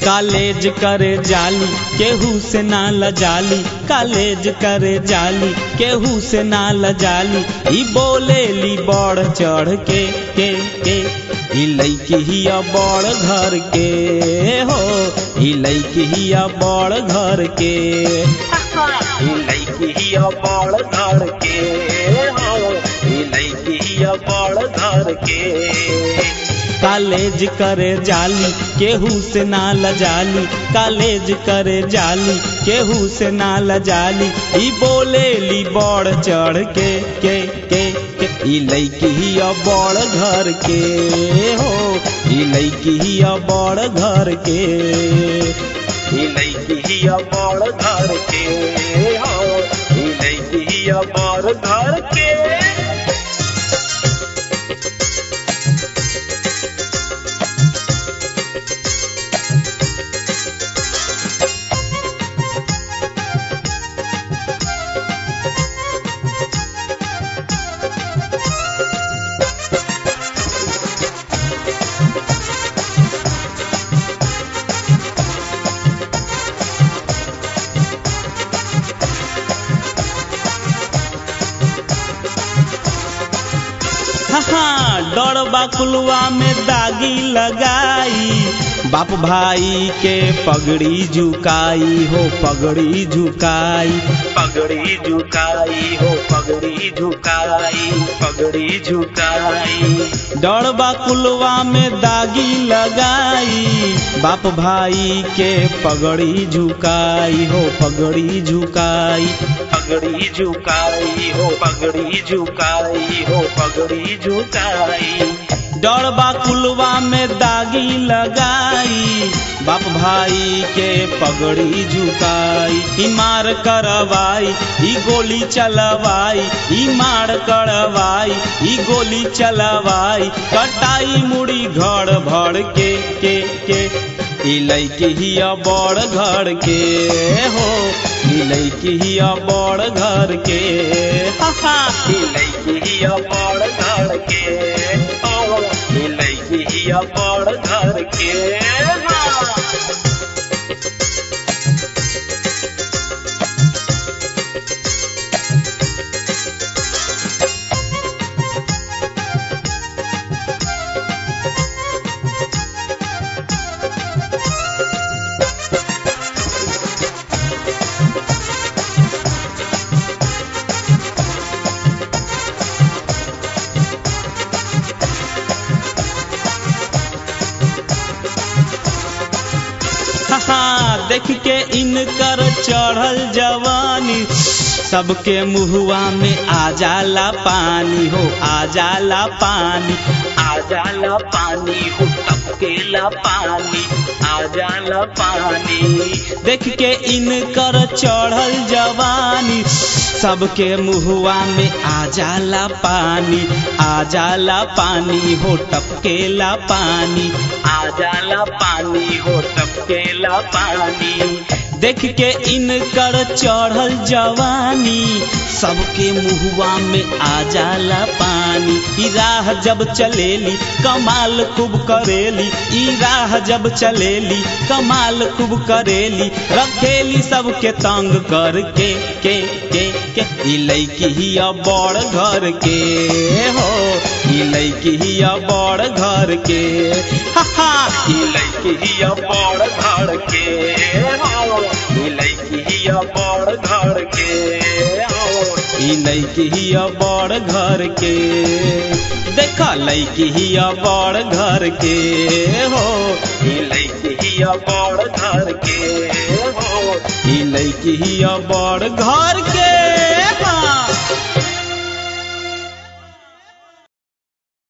college करे जाली केहू से ना लजाली कालेज करे जाली केहू से ना लजाली ई बोलेली बढ़ चढ़ के के के ई लैकी हिया बड़ घर के हो ई लैकी हिया बड़ घर के ई लैकी हिया बड़ घर के हो ई लैकी हिया बड़ घर के कालेज करे जाली केहू से ना लजाली कालेज करे जाली केहू से ना लजाली ई बोलेली बढ़ चढ़ के के के के ई लैकी हिया बड़ घर के हो ई लैकी हिया बड़ घर के ई लैकी हिया बड़ घर के हो ई लैकी हिया बड़ घर के हाँ डरबा कुलवा में दागी लगाई बाप भाई के पगड़ी झुकाई हो पगड़ी झुकाई पगड़ी झुकाई हो पगड़ी झुकाई पगड़ी झुकाई डरबा कुलवा में दागी लगाई बाप भाई के पगड़ी झुकाई हो पगड़ी झुकाई पगड़ी झुकाई हो पगड़ी झुकाई हो पगड़ी झुकाई डरबा कुलवा में दागी लगाई बाप भाई के पगड़ी झुकाई ई मार करवाई ई गोली चलवाई ई मार करवाई ई गोली चलवाई कटाई मुड़ी घर भर के के के ई लैकी हिया बड़ घर के हो ई लैकी हिया बड़ घर के हा हा ई लैकी हिया बड़ घर के ओ ई लैकी हिया बड़ घर के हाँ हाँ देख के इनकर चढ़ल जवानी सबके मुहुआ में आ जाला पानी हो आ जाला पानी आ जाला पानी हो टपकेला पानी आ जाला पानी देख के इनकर चढ़ल जवानी सबके मुहुआ में आ जाला पानी आ जाला पानी हो टपकेला पानी आ जाला पानी हो टपकेला पानी देख के इनकर चढ़ल जवानी सबके मुहुआ में आ जाला पानी ई राह जब चलेली कमाल खूब करेली ई राह जब चलेली कमाल खूब करेली रखेली सबके तंग करके के के के ई लैकी हिया बड़ घर के हो ई लैकी हिया बड़ घर के हा हा ई लैकी हिया बड़ घर के हो ई लैकी हिया बड़ घर के हो ई लैकी हिया बड़ घर के देखा लैकी हिया बड़ घर के हो ई लैकी हिया बड़ घर के हो ई लैकी हिया बड़ घर के हाँ